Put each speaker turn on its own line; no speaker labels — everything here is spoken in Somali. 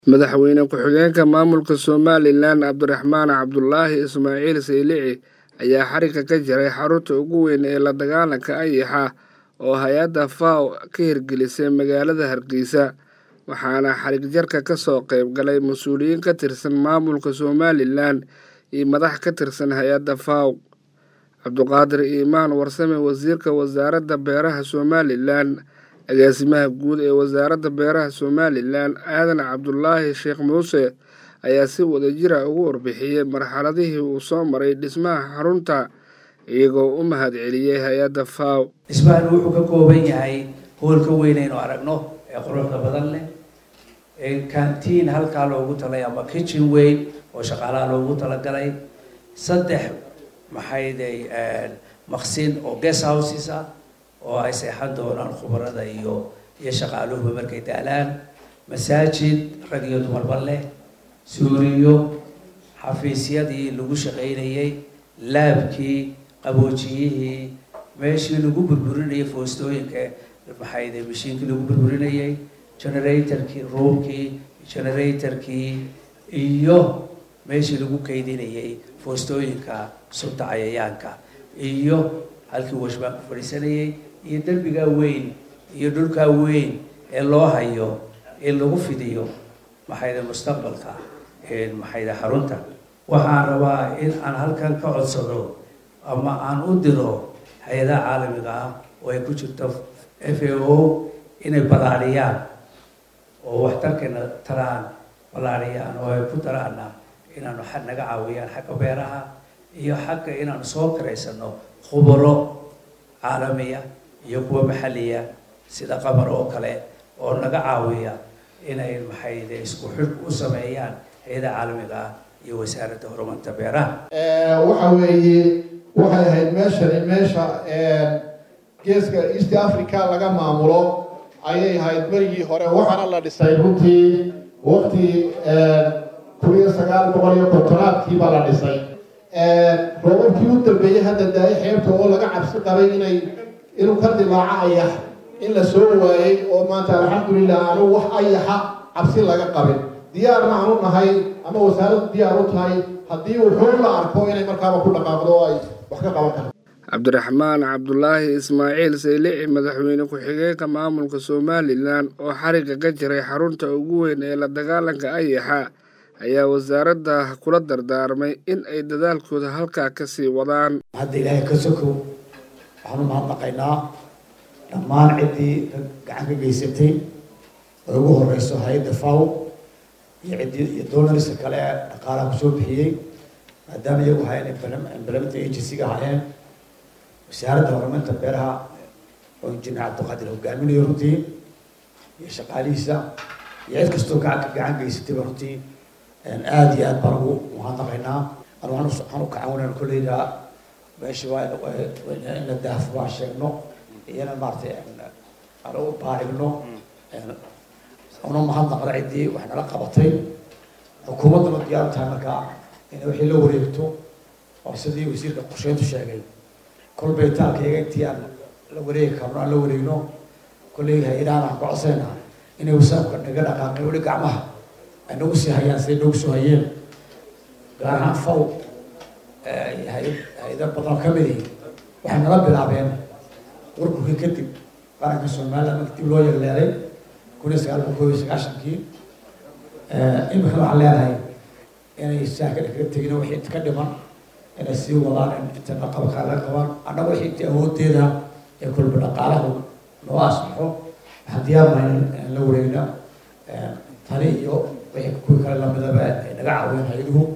Madaxweyne ku-xigeenka maamulka Somalilan Cabdiraxmaan Cabdulaahi Ismaaciil Saylici ayaa xarigga ka jaray xarunta ugu weyn ee la dagaalanka anshaxa oo hay-adda FAO ka hirgelisay magaalada Hargeysa waxaana xarig jarka ka soo qayb galay mas-uuliyiin ka tirsan maamulka Somalilan iyo madax ka tirsan hay-adda FAO Cabduqaadir Iimaan Warsame Wasiirka Wasaaradda Beeraha Somalilan agaasimaha guud ee wasaaradda beeraha Somalilan Aadan Cabdulaahi Sheekh Muuse ayaa si wadajir ah uga warbixiyey marxaladihii uu soo maray dhismaha xarunta iyagoo u mahadceliyey hay-adda FAO
dhismahan wuxuu ka kooban yahay hoolka weyn aynu aragno ee quruxda badan leh cantiin halkaa loogu talay ama kitchen weyn oo shaqaalaha loogu talagalay saddex maxayday maqsin oo guest houses ah oo ay seexan doonaan khubarada iyo iyo shaqaaluhuba markay daalaan masaajid rag iyo dumarba leh suuriyo xafiisyadii lagu shaqaynayey laabkii qaboojiyihii meeshii lagu burburinayay foostooyinka maxayde mashiinkii lagu burburinayay generatorkii roomkii generatorkii iyo meeshii lagu kaydinayay foostooyinka sunta cayayaanka iyo halkii washbaan ku fadhiisanayay iyo derbigaa weyn iyo dhulkaa weyn ee loo hayo in lagu fidiyo maxayde mustaqbalka maxayde xarunta waxaan rabaa in aan halkan ka codsado ama aan u diro hay-adaha caalamiga ah oo ay ku jirto f a o inay ballaariyaan oo waxtarkana taraan ballaariyaan oo ay ku daraana inaanu xad naga caawiyaan xagga beeraha iyo xagga inaanu soo karaysano khubaro caalamiya iyo kuwa maxalliya sida qamar oo kale oo naga caawiya inay maxayde isku xidh u sameeyaan hay-adaha caalamiga ah iyo wasaaradda horumarinta beeraha
waxa weeye waxay ahayd meeshani meesha geeska east africa laga maamulo ayay ahayd berigii hore waxaana la dhisay runtii waqti kun iyo sagaal boqol iyo kontonaadkii baa la dhisay roobabkii u dambeeyey hadda daay xeebta oo laga cabsi qabay inay inuu ka dilaaco ayax in la soo waayey oo maanta alxamdulilah aanu wax ayaxa cabsi laga qabin diyaarna aanu nahay ama wasaaraddu diyaar u tahay haddii wuxuu la arko inay markaaba ku dhaqaaqdo oo ay wax ka qaban karto
cabdiraxmaan cabdulaahi ismaaciil saylici madaxweyne ku-xigeenka maamulka somalilan oo xarigga ka jiray xarunta ugu weyn ee la dagaalanka ayaxa ayaa wasaaradda kula dardaarmay in ay dadaalkooda halkaa kasii wadaan
hadda ilaahay ka sokow waxaanu mahadnaqaynaa dhammaan ciddii gacan ka geysatay oo ugu horeyso hay-adda faw iyo ciddii iyo doonariska kale ee dhaqaalaha kusoo bixiyey maadaama iyagu hayeen implement agencyga hayeen wasaaradda horumarinta beeraha oo injineer cabdiqaadir hogaaminayo runtii iyo shaqaalihiisa iyo cid kastoo gacan gacan geysatayba runtii aada iyo aad baan ugu mahadnaqaynaa anu waxaan u kacawnaan kolleyda meesha waa in la daafo waa sheegno iyana maaratay aan u baarigno una mahadnaqno ciddii wax nala qabatay xukuumaddana diyaar tahay markaa inay wixii la wareegto oo sidii wasiirka qorsheyntu sheegay kolbay taalkayga intii aan la wareegi karno aan la wareegno kolley hay-adahan aan ku codsayna inay wasaabka naga dhaqaaqeen weli gacmaha ay nagu sii hayaan siday nagu soo hayeen gaar ahaan faw hay-ada badan ka midi waxay nala bilaabeen warburkii kadib qaranka somaliland marka dib loo yeeleelay kun iyo sagaal boqol koob iyo sagaashankii imika waxaan leenahay inay saa ka kaga tegin wixii inta ka dhiman inay sii wadaan inta naqabkaa laga qabaan annaga wixii intii awoodeeda ee kolba dhaqaalaha noo asbaxo waxaan diyaarnahay in la wareegna tani iyo wixii kuwii kale lamidaba ay naga caawiyeen hay-aduhu